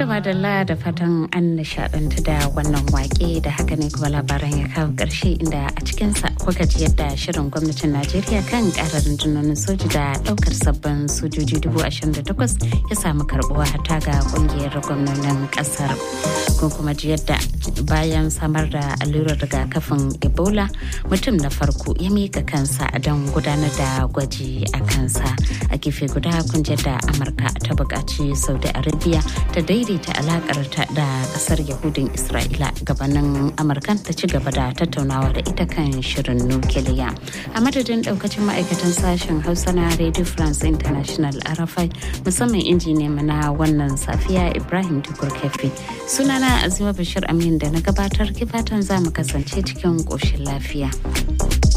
madalla da fatan an nishadantu da wannan wake da haka ne kuma labaran ya kawo ƙarshe inda a cikinsa kuka ji yadda shirin gwamnatin najeriya kan ƙarar rundunonin soji da ɗaukar sabbin sojoji dubu ashirin da takwas ya samu karɓuwa hata ga ƙungiyar gwamnonin ƙasar kun kuma ji yadda bayan samar da allurar rigakafin ebola mutum na farko ya mika kansa don gudanar da gwaji a kansa a gefe guda kun da amurka ta buƙaci saudi arabia ta daidaita alakarta da kasar yahudin isra'ila gabanin amurkan ta ci gaba da tattaunawa da ita kan shirin nukiliya a madadin daukacin ma'aikatan sashen hausa na radio france international arafai musamman injiniya na wannan safiya ibrahim tukur kefi sunana azima bashir amin da na gabatar kifatan za mu kasance cikin ƙoshin lafiya.